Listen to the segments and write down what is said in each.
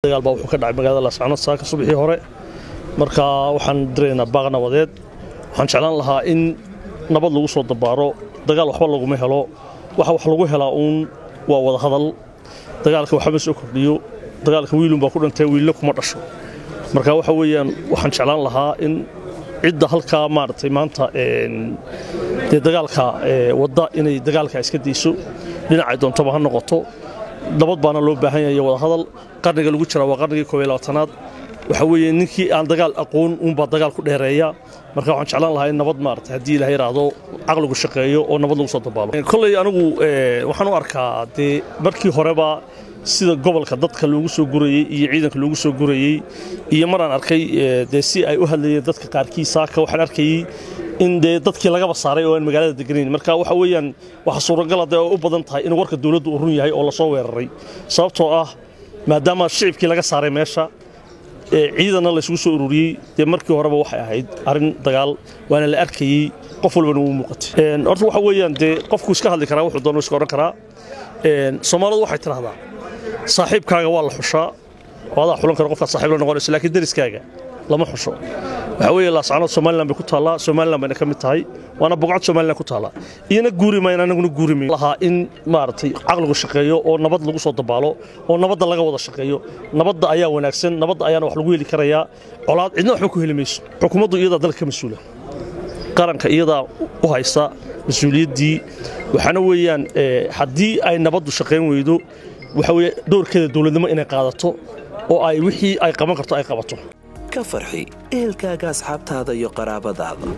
dagaal baa wuxuu ka dhacay magaalada laascaanood saaka subaxii hore marka waxaan diraynaa baaq nabadeed waxaan jeclaan lahaa in nabad lagu soo dabaaro dagaal waxba laguma helo waxa wax lagu helaa uun waa wada hadal dagaalka waxba soo kordhiyo dagaalka wiilun baa ku dhintay wiilna kuma dhasho marka waxa weeyaan waxaan jeclaan lahaa in cidda halkaa maaragtay maanta dee dagaalka wadda inay dagaalka iska dayso dhinacay doontaba ha noqoto nabad baana loo baahan yahay wada hadal qarniga lagu jira waa qarnigii koob iyo labaatanaad waxa weeye ninkii aan dagaal aqoon uunbaa dagaal ku dheereeya marka waxaan jeclaan lahaa in nabad maarata haddii ilaha yidhaahdo caqligu shaqeeyo oo nabad lagu soo dabaalo kolley anigu waxaan u arkaa dee markii horeba sida gobolka dadka loogu soo gurayey iyo ciidanka loogu soo gurayey iyo maraan arkay dee si ay u hadlayeen dadka qaarkii saaka waxaan arkayey in dee dadkii lagaba saaray oo aan magaalada deganayn marka waxa weeyaan waxa suuragala dee oo u badan tahay in warka dowladdu uu run yahay oo lasoo weeraray sababtoo ah maadaama shicibkii laga saaray meesha ciidanna la isugu soo ururiyey dee markii horeba waxay ahayd arrin dagaal waana la arkayey qof walbana wuu muuqatay horta waxa weeyaan dee qofku iska hadli karaa wuxuu doonuu iska odhan karaa soomaalidu waxay tidhahdaa saaxiibkaaga waa la xushaa oo adaa xulan kara qofkaad saaxiib la noqonayso laakiin deriskaaga lama xusho waxa weeye laascaanood somalilan bay ku taallaa somalilan bayna ka mid tahay waana boqocad somalilan ku taallaa iyana guuri mayna anaguna guuri mayn lahaa in maaragtay caqligu shaqeeyo oo nabad lagu soo dabaalo oo nabadda laga wada shaqeeyo nabadda ayaa wanaagsan nabadda ayaana wax lagu heli karayaa colaad cidna waxba ku heli mayso xukuumaddu iyadaa dalka ka mas-uula qaranka iyadaa u haysta mas-uuliyaddii waxaana weeyaan haddii ay nabaddu shaqayn weydo waxa weeye doorkeeda dowladnimo inay qaadato oo ay wixii ay qaban karto ay qabato ka farxi ehelkaaga asxaabtaada iyo qaraabadaada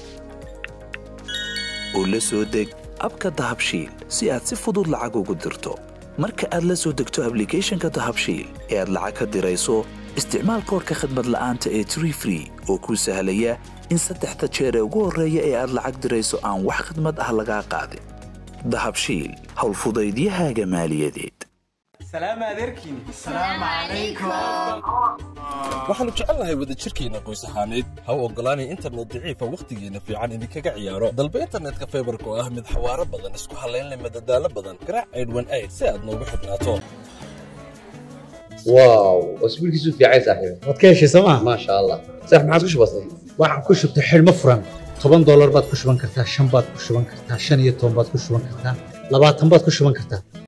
oo la soo deg abka dahabshiil si aad si fudud lacag ugu dirto marka aad la soo degto ablicathonka dahabshiil ee aad lacag ka dirayso isticmaal koorka khadmad la'aanta ee tree free oo kuu sahlaya in saddexda jeer ee ugu horreeya ee aad lacag dirayso aan wax khadmad ah lagaa qaadin dahabshiil howlfudaydiyahaaga maaliyadeed waxaannu jecelnahay wadajirkeenna qoys ahaaneed ha u oggolaanay internet daciifa wakhtigeenna fiican idinkaga ciyaaro dalba internetka faybarka oo ah mid xawaaro badan isku hallaynle madadaalo badan garaac aydhwan ayd si aad noogu xidhnaato واو اسبوع كيسو في عايز صاحبي waad ka heshay sooma ما شاء الله صح ما عادش بسيط waxaan ku shubtay xidhmo furan toban doolar baad ku shuban kartaa shan baad ku shuban kartaa shan iyo toban baad ku shuban kartaa labaatan baad ku shuban kartaa